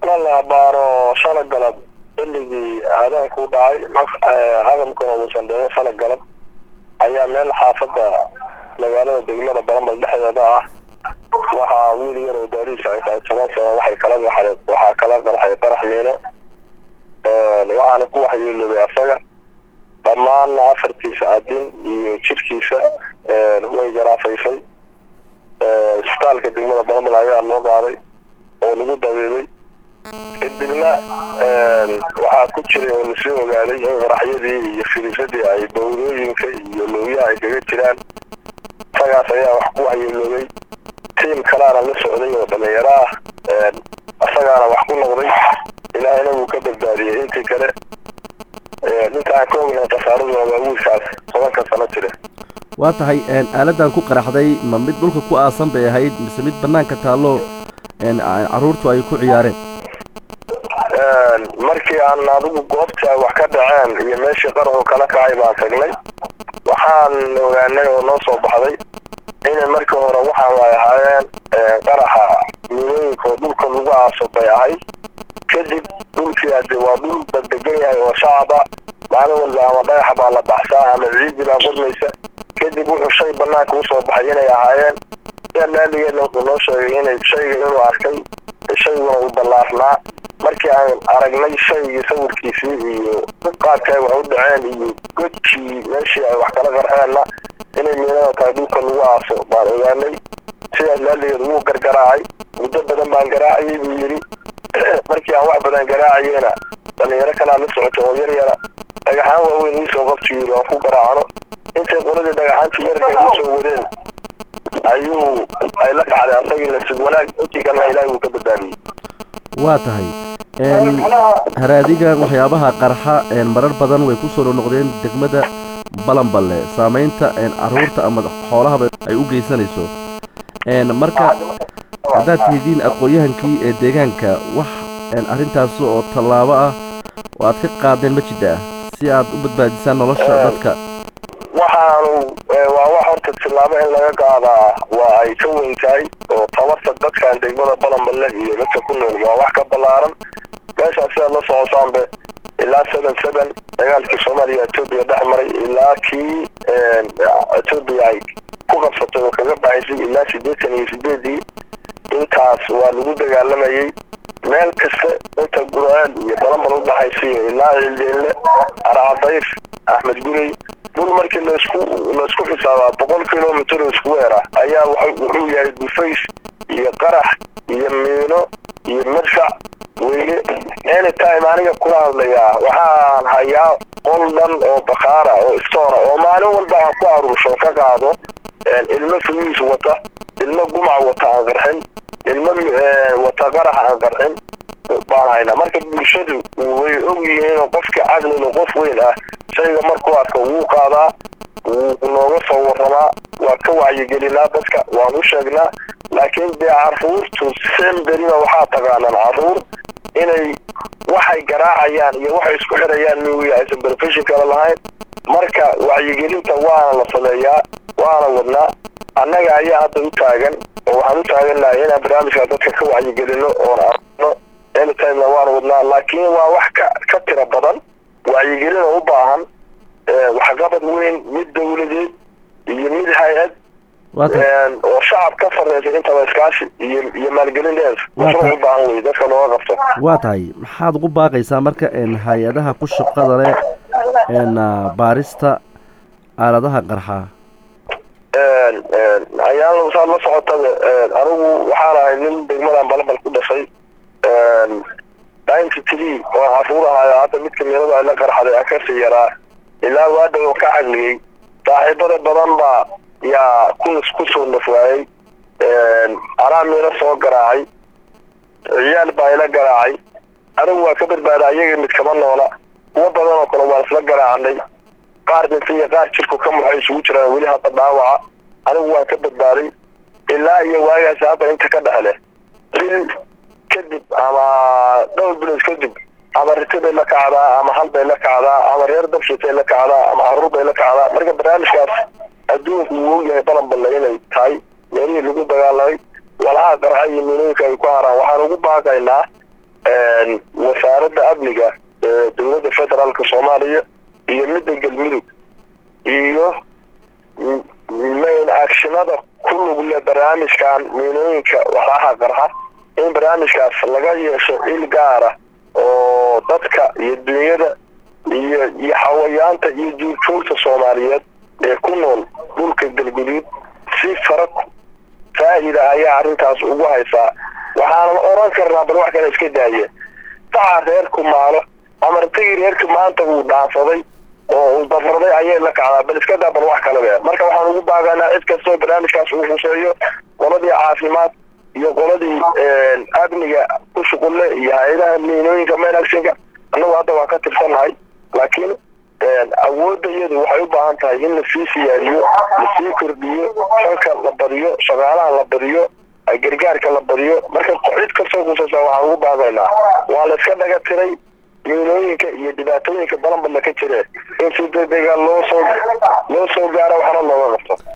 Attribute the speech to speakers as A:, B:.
A: la baaro shala galab xilligii aadaanku u dhacay hadalkuna uusan dhicin shala galab ayaa meel xaafadda magaalada degmada baranbal dhexdeeda ah waxaa wiil yar oo daariisa ay tahay toban sano waxay kala baxday waxaa kala qarxay qarax miino waxaana ku waxyeeloobay asaga dhammaan afartiisa adin iyo jirkiisa way garaafaysay isbitaalka degmada baranbal ayaa loo qaaday oo lagu dabeebay kadibna waxaa ku jiray oo lasoo ogaaday in qaraxyadii iyo firisadii ay bawdooyinka iyo lowyaha ay kaga jiraan isagaas ayaa wax ku waxyeeloobay tiim kalaana la socday oo dhalinyaro ah isagaana wax ku noqday ilaahayna wuu ka badbaadiyey intii kale intaan ka ognahay khasaaraduna waa wiilkaas tobanka sano jira
B: waa tahay aaladan ku qaraxday ma mid dhulka ku aasan bay ahayd mise mid bannaanka taallo carruurtu ay ku ciyaareen
A: markii aan adigu goobta ay wax ka dhaceen iyo meeshii qaraxu kala kacay baan tagnay waxaan ogaanay oo noo soo baxday inay markii hore waxaan ay ahaayeen qaraxa miilooyinka oo dhulka lagu aaso bay ahayd kadib dhulkii ade waa dhul baddegan yahay oo shacaba maalin walba ama dhagaxa baa la baxsaa ama ciidii baa qurmaysa kadib wuxuu shay banaanka usoo baxay inay ahaayeen sia laaligeedna wuxuu noo sheegay inay shayga inuu arkay shayguna uu ballaarnaa markii aan aragnay shaygii sawirkiisii iyo qaadka ay wax u dhaceen iyo godkii meeshii ay wax kala qarxeenna inay miinada tahay dhulka lagu aaso baan ogaanay sidaas laaligeed wuu gargaraacay muddo badan baan garaacayay buu yidhi markii aan wax badan garaacayena dhalinyaro kalaa la socota oo yar yara dhagaxaan waaweyn iisoo qabti yidhi waan ku garaacno intay qoladii dhagaxaantii yarka ay usoo wadeen ayuu ay la kacday asagii nasib wanaag intii kalena ilaahay wuu ka badbaadiyey
B: waa tahay haraadigan waxyaabaha qarxa marar badan way ku soo noqnoqdeen degmada balanballe saamaynta carruurta ama xoolahaba ay u geysanayso marka haddaad tihidiin aqoon-yahankii ee deegaanka wax arrintaas oo tallaabo ah oo aad ka qaadeen ma jidda ah si aad u badbaadisaan nolosha dadka
A: waxaanu waa wax horta tillaabo in laga qaadaa waa ay ka weyn tahay oo tabarta dadkan degmada balanballe iyo dadka ku nool waa wax ka ballaaran meeshaas sidaad la socotaanbe ilaa seven seven dagaalkii soomaaliya etoobiya dhex maray ilaa kii etoobiya ay ku qabsatay oo kaga baxaysay ilaa siddeetan iyo sideedii intaas waa lagu dagaalamayey meel kasta inta guraan iyo balanbal u dhaxaysiiyo ilaa cildeenle aracadayf axmed gurey dhul markii laisku laisku xisaabaa boqol kilomitr oo isku weer ah ayaa wuxuu yahay dufays iyo qarax iyo miino iyo madfac weyne anytime aniga kula hadlayaa waxaan hayaa qol dhan oo bakaara oo istoora oo maalin walba aan ku aruursho ka qaado ilmo fuyuus wata ilmo gumac wata aan qarxin ilmo wata qarax aan qarxin baan haynaa marka bulshadu way og yihiin qofka cadlina qof weyn ah shayga markuu arka wuu qaadaa wuu nooga soo waramaa waa ka wacyigelinaa dadka waan u sheegnaa laakiin dee carruurtu semberina waxaa taqaanaan carruur inay waxay garaacayaan iyo waxay isku xirayaan miuya aysan profession kale lahayn marka wacyigelinta waana la sameeyaa waana wadnaa annaga ayaa hadda u taagan oo waxaan u taagannahay inaan barnaamijka dadka ka wacyigelino oon arno anytimena waan wadnaa laakiin waa wax ka ka tira badan wacyigelin oo u baahan waxqabad weyn mid dawladeed iyo mid hay-ad oo shacab ka sarreysa intaba iskaashi iyo iyo maalgelin dheer mashruuc u baahan wey dadka looga qabto
B: waa tahay maxaad ugu baaqaysaa marka hay-adaha ku shaqada leh baarista aaladaha qarxa
A: ayaan saad la socotada anigu waxaan ahay nin degmadan balabal ku dhashay ninety three oo caruur ahayo hadda midka meelada ay la qarxaday aan kasii yaraa ilaa waadhow ka cagliyey saaxiibada badan baa yaa kunis kusoo nafwaayey anaa miino soo garaacay ciyaal baa ila garaacay anigu waa ka badbaada ayaga mid kama noola kuwo badan oo kale waan isla garaacanay qaar dhintay iyo qaar jirku ka muxay isugu jiraan weli hadda dhaawaca anigu waan ka badbaaday ilaa iyo waagaasi hadda inta ka dhexle bil kadib ama dhowr bilood kadib ama riti bay la kacdaa ama hal bay la kacdaa ama reer dabshitay la kacdaa ama caruur bay la kacdaa marka barnaamijkaas adduunku wuu ogyahay balanballe inay tahay meelihii lagu dagaalamay walaha qarxa iyo miinooyinka ay ku haraan waxaan ugu baaqaynaa wasaaradda amniga ee dowladda federaalka soomaaliya iyo midda galmudug iyo main actionada ku lugle barnaamijkan miinooyinka waxaaha qarxa in barnaamijkaas laga yeesho il gaara oo dadka iyo dunyada iyo iyo xawayaanta iyo juurjuurta soomaaliyeed ee ku nool dhulka galguduud si fara faa'ida ayaa arrintaas ugu haysaa waxaanan oran karnaa bal wax kale iska daaye saxa reerku maalo amartagii reerka maanta uu dhaansaday oo uu dabraday ayay la kacdaa bal iska daa bal wax kalebe marka waxaan ugu baaganaa cid kastoo barnaamijkaas uu huseeyo qoladii caafimaad iyo qoladii amniga ku shuqulle iyo hay-adaha miinooyinka mainactionka annagu hadda waa ka tirsannahay laakiin awoodda iyadu waxay u baahan tahay in lasii siyaadiyo lasii kordhiyo shanka la badiyo shaqaalaha la badiyo gargaarka la badiyo marka cid kastoo kusaysaa waxaan ugu baaqaynaa waa la iska dhaga tiray miinooyinka iyo dhibaatooyinka balanbadla ka jire in si degdega loo soo